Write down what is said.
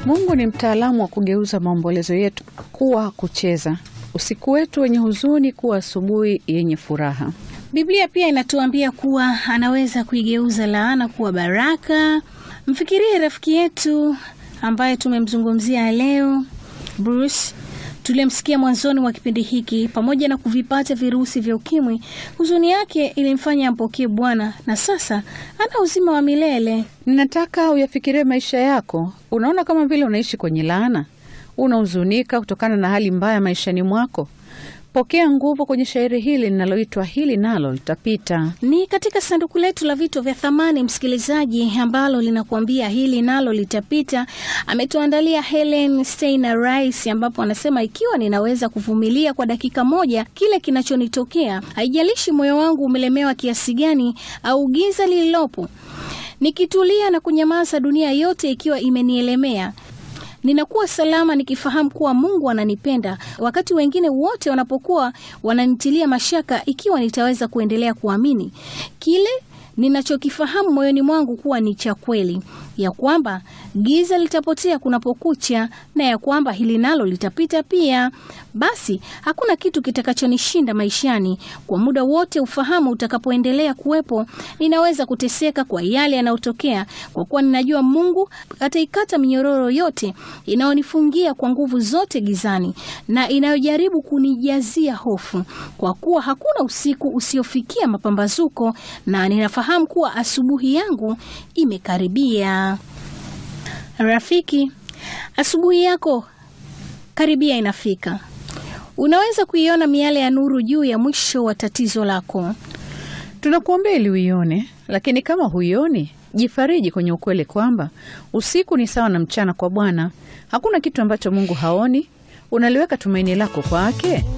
Mungu ni mtaalamu wa kugeuza maombolezo yetu kuwa kucheza, usiku wetu wenye huzuni kuwa asubuhi yenye furaha. Biblia pia inatuambia kuwa anaweza kuigeuza laana kuwa baraka. Mfikirie rafiki yetu ambaye tumemzungumzia leo, Bruce tuliyemsikia mwanzoni mwa kipindi hiki. Pamoja na kuvipata virusi vya ukimwi, huzuni yake ilimfanya ampokee Bwana na sasa ana uzima wa milele. Ninataka uyafikirie maisha yako. Unaona kama vile unaishi kwenye laana, unahuzunika kutokana na hali mbaya maishani mwako. Pokea nguvu kwenye shairi hili linaloitwa hili nalo litapita. Ni katika sanduku letu la vitu vya thamani, msikilizaji, ambalo linakuambia hili nalo litapita. Ametuandalia Helen Steiner Rice, ambapo anasema ikiwa ninaweza kuvumilia kwa dakika moja kile kinachonitokea, haijalishi moyo wangu umelemewa kiasi gani au giza lililopo, nikitulia na kunyamaza, dunia yote ikiwa imenielemea ninakuwa salama nikifahamu kuwa Mungu ananipenda, wakati wengine wote wanapokuwa wananitilia mashaka, ikiwa nitaweza kuendelea kuamini kile ninachokifahamu moyoni mwangu kuwa ni cha kweli, ya kwamba giza litapotea kunapokucha na ya kwamba hili nalo litapita pia. Basi hakuna kitu kitakachonishinda maishani. Kwa muda wote ufahamu utakapoendelea kuwepo, ninaweza kuteseka kwa yale yanayotokea, kwa kuwa ninajua Mungu ataikata minyororo yote inayonifungia kwa nguvu zote gizani na inayojaribu kunijazia hofu, kwa kuwa hakuna usiku usiofikia mapambazuko, na ninafahamu kuwa asubuhi yangu imekaribia. Rafiki, asubuhi yako karibia inafika. Unaweza kuiona miale ya nuru juu ya mwisho wa tatizo lako. Tunakuombea ili uione, lakini kama huioni, jifariji kwenye ukweli kwamba usiku ni sawa na mchana kwa Bwana. Hakuna kitu ambacho Mungu haoni. Unaliweka tumaini lako kwake.